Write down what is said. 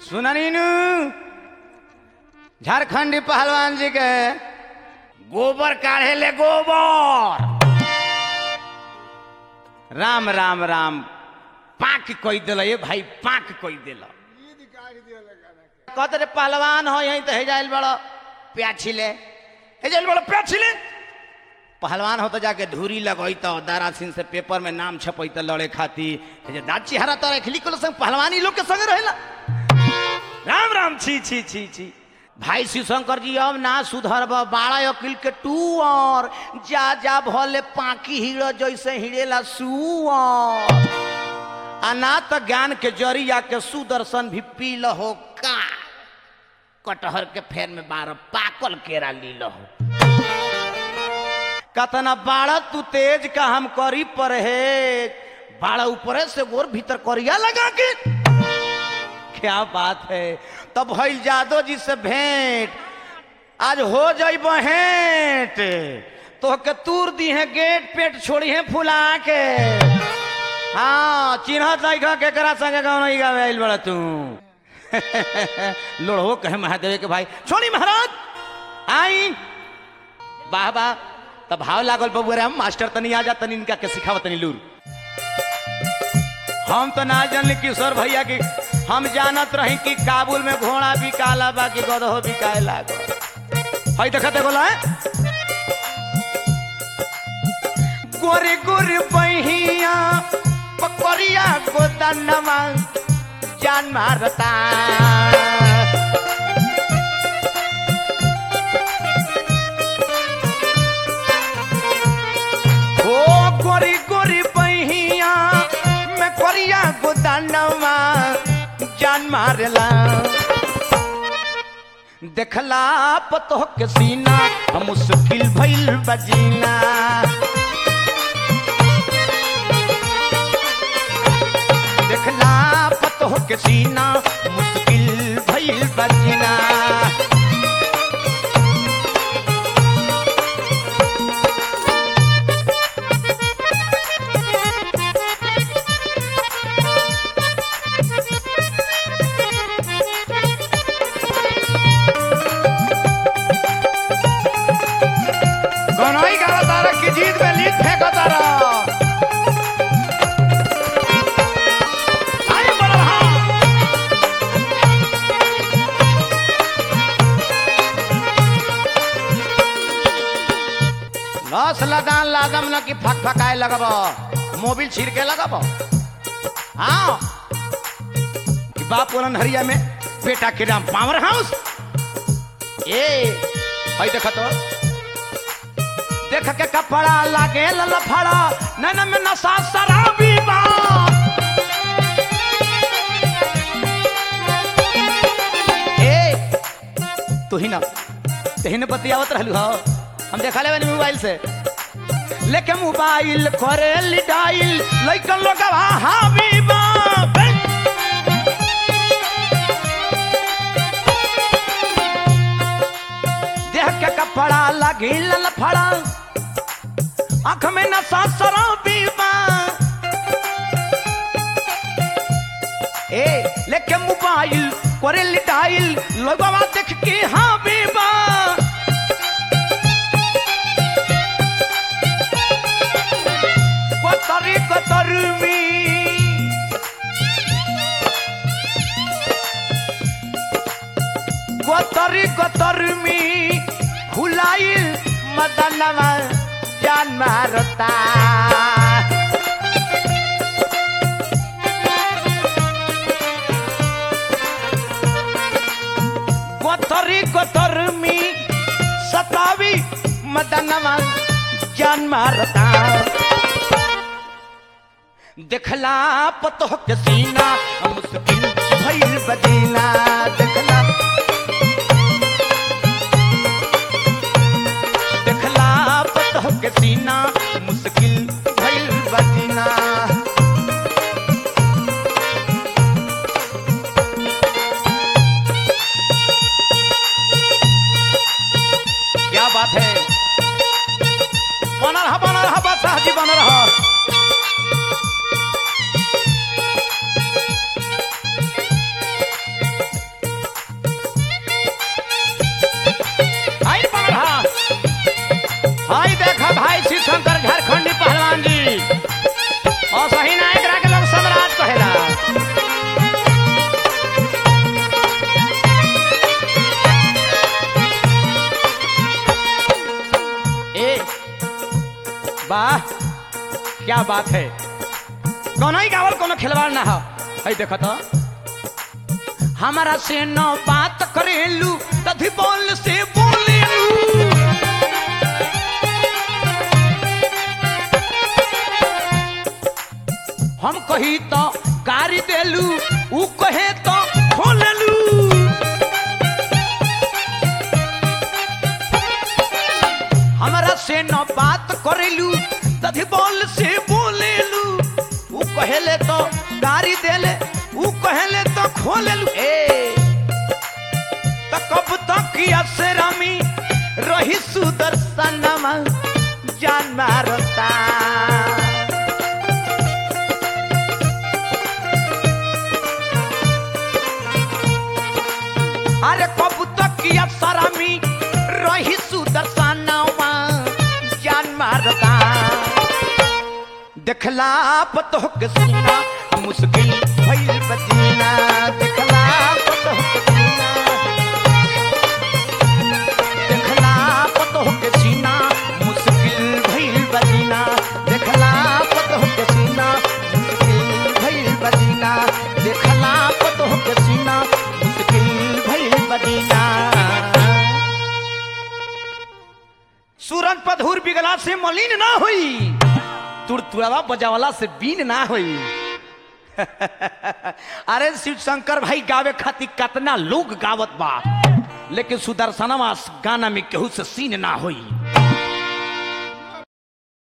सुननीनु झारखंडी पहलवान जी के गोबर काढ़े ले गोबर राम राम राम पाक कोई दिल ये भाई पाक कोई दिल कहते रे पहलवान हो यहीं तो हेजाइल बड़ो प्याछिले हेजाइल बड़ो प्याछिले पहलवान हो तो जाके धूरी लगई तो दारा सिंह से पेपर में नाम छपई तो लड़े खाती जे दाची हरा तो लिखली को संग पहलवानी लोग के संग रहेला राम राम छी छी छी छी भाई शिवशंकर जी अब ना सुधरब बाड़ा अकिल के टू और जा जा भले पाकी हीरो जैसे हिड़ेला सुअर आ ना तो ज्ञान के जरिया के सुदर्शन भी पी लहो का कटहर के फेर में बारह पाकल केरा ली लहो कतना बाड़ा तू तेज का हम करी परहेज बाड़ा ऊपरे से गोर भीतर करिया लगा के क्या बात है तब भइल जादो जी से भेंट आज हो जाई भेंट तो के तूर दी है गेट पेट छोड़ी है फुला के हाँ चिन्ह तैखा केकरा संगे गाँव नहीं गावे आइल बड़ा तू लोड़ो कहे महादेव के भाई छोड़ी महाराज आई वाह वाह तब भाव लागल बबुआ रे हम मास्टर तनी आ जा तनी इनका के सिखावत तनी लूर हम तो ना जानली किशोर भैया की हम जानत रही कि काबुल में घोड़ा बिकाला बाकी गदहो बिकाए लागल हई देखते बोला है गोरे गोरे बहिया पकड़िया गोदनमा जान मारता ओ गोरी गोरी बहिया मैं कोरिया गोदानवा जान मारला देखला पतो के सीना हम मुश्किल भइल बजीना देखला पतो के सीना मुश्किल भइल बजीना दोनों ही गाना तारा की जीत में लीड फेंको तारा आगे बढ़ो हाँ। लस लदान लादम न कि फक फकाए लगब मोबिल छिड़ के लगब हाँ कि बाप बोलन हरिया में बेटा के नाम पावर हाउस ए हई देख तो देख के कपड़ा लागे ललफड़ा नैन में नशा शराबी बा ए तू ही ना तही ने बतियावत रहलू हो हम देखा लेबे मोबाइल से लेके मोबाइल करे लिडाइल लइकन लोग हावी बा देह के कपड़ा लगी ललफड़ा आंख में नशा शराबी बा ए लेके मोबाइल करे लिटाइल लोगवा देख के हाँ बीबा कतरी कतर में कतरी कतर में खुलाइल मदनवा जान मारता गोतरी गोतर में सतावी मदनवा जान मारता देखला पतो के सीना हम मुश्किल भइल बजीना देखला देखला पतो के सीना मुश्किल भइल बजीना क्या बात है बना रहा बना रहा बादशाह जी बना रहा वाह क्या बात है कोनो ही गावल कोनो खिलवाड़ ना हो है देखो तो हमारा से न बात करेलू तभी बोल से बोलेलू हम कही तो गाड़ी देलू ऊ कहे तो खोललू हमरा से न बात करेलू तभी बोल से बोलेलू ऊ कहेले तो गाड़ी देले ऊ कहेले तो खोलेलू ए त कब तक असरामी रही सुदर्शनमा जान मारता अरे कब तक असरामी रही सुदर्शनमा जान मारता देखला पतो के सीना मुश्किल भइल बजीना देखला पतो के सीना देखला पतो के सीना मुश्किल भइल बजीना देखला पतो के सीना मुश्किल भइल बजीना देखला पतो के सीना मुश्किल भइल बजीना सूरज पधूर बिगला से मलिन ना हुई तुड़तुड़ावा बजावला से बीन ना हुई अरे शिव शंकर भाई गावे खातिर कितना लोग गावत बा लेकिन सुदर्शनवा गाना में केहू से सीन ना हुई